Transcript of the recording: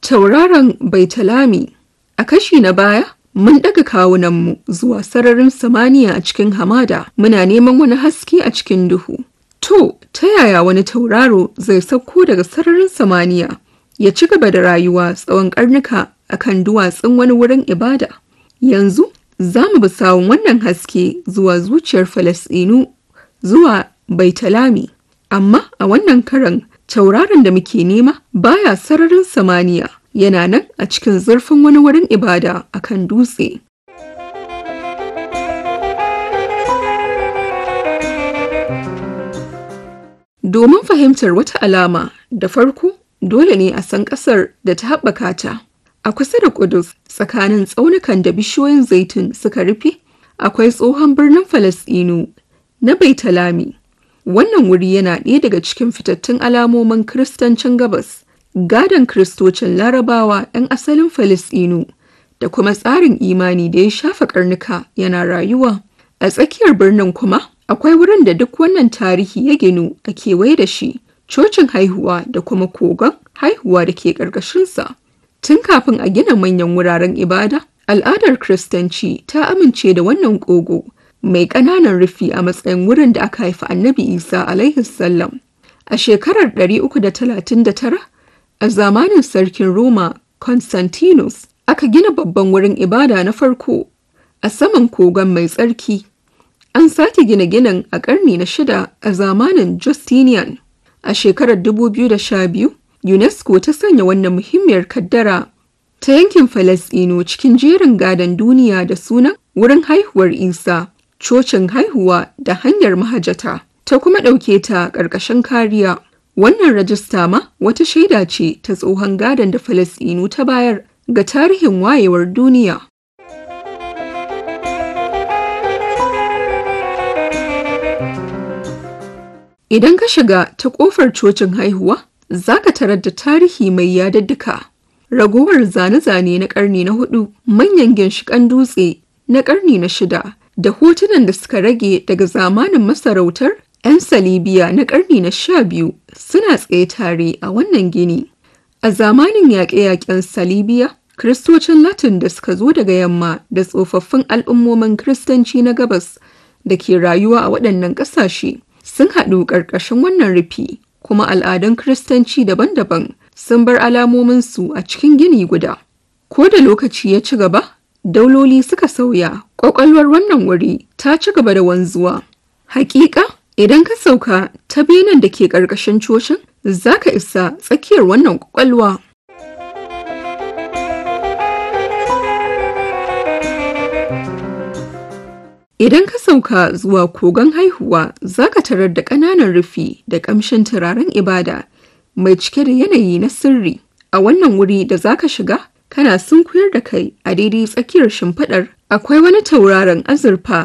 Tauraron Baitalami A kashi na baya, mun ɗaga kawunanmu zuwa sararin samaniya a cikin hamada, muna neman wani haske a cikin duhu. To, ta yaya wani tauraro zai sauko daga sararin samaniya ya ci gaba da rayuwa tsawon ƙarnuka a kan duwatsun wani wurin ibada? Yanzu, za mu bi sawun wannan haske zuwa zuciyar Falasɗinu zuwa Baitalami. Amma a wannan karan tauraron da muke nema baya sararin samaniya yana nan a cikin zurfin wani wurin ibada a kan dutse. Domin fahimtar wata alama da farko dole ne a san ƙasar da ta haɓaka ta. A kusa da Kudus tsakanin tsaunukan da bishiyoyin zaitun suka rufe akwai tsohon birnin Falasɗinu na Baitalami. Wannan wuri yana ɗaya daga cikin fitattun alamomin Kiristancin Gabas, gadon Kiristocin Larabawa 'yan asalin Falasɗinu da kuma tsarin imani da ya shafa karnuka yana rayuwa. A tsakiyar birnin kuma akwai wurin da duk wannan tarihi ya ginu a kewaye da shi, cocin haihuwa da kuma kogon haihuwa da ke ƙarƙashinsa. Tun kafin a gina manyan wuraren ibada, al'adar Kiristanci ta amince da wannan kogo. mai ƙananan rufi a matsayin wurin da aka haifi annabi isa alaihi sallam a shekarar 339 a zamanin sarkin roma constantinus aka gina babban wurin ibada na farko a saman kogon mai tsarki an sake gina ginin a ƙarni na shida a zamanin justinian a shekarar 2012 unesco ta sanya wannan muhimmiyar kaddara ta yankin falasɗinu cikin jerin gadon duniya da sunan wurin haihuwar isa cocin haihuwa da hanyar mahajata ta kuma ɗauke ta ƙarƙashin kariya. Wannan rajista ma wata shaida ce ta tsohon gadon da Falasɗinu ta bayar ga tarihin wayewar duniya. Idan ka shiga ta ƙofar cocin haihuwa, za ka tarar da tarihi mai yadaddaka. Ragowar zane-zane na ƙarni na hudu, manyan ginshiƙan dutse na ƙarni na shida, da hotunan da suka rage daga zamanin masarautar 'yan salibiya na ƙarni na sha biyu suna tsaye tare a wannan gini. A zamanin yaƙe-yaƙen salibiya, Kiristocin Latin da suka zo daga yamma da tsofaffin al'ummomin Kiristanci na gabas da ke rayuwa a waɗannan ƙasashe sun haɗu ƙarƙashin wannan rufi, kuma al'adun Kiristanci daban-daban sun bar alamominsu a cikin gini guda. Ko da lokaci ya ci gaba, dauloli suka sauya ƙwaƙwalwar wannan wuri ta ci gaba da wanzuwa hakika idan ka sauka ta benen da ke ƙarƙashin cocin za ka isa tsakiyar wannan ƙwaƙwalwa idan ka sauka zuwa kogon haihuwa za ka tarar da ƙananan rufi da ƙamshin turaren ibada mai cike da yanayi na sirri a wannan wuri da za ka shiga kana sunkuyar da kai a daidai tsakiyar shimfiɗar akwai wani tauraron azurfa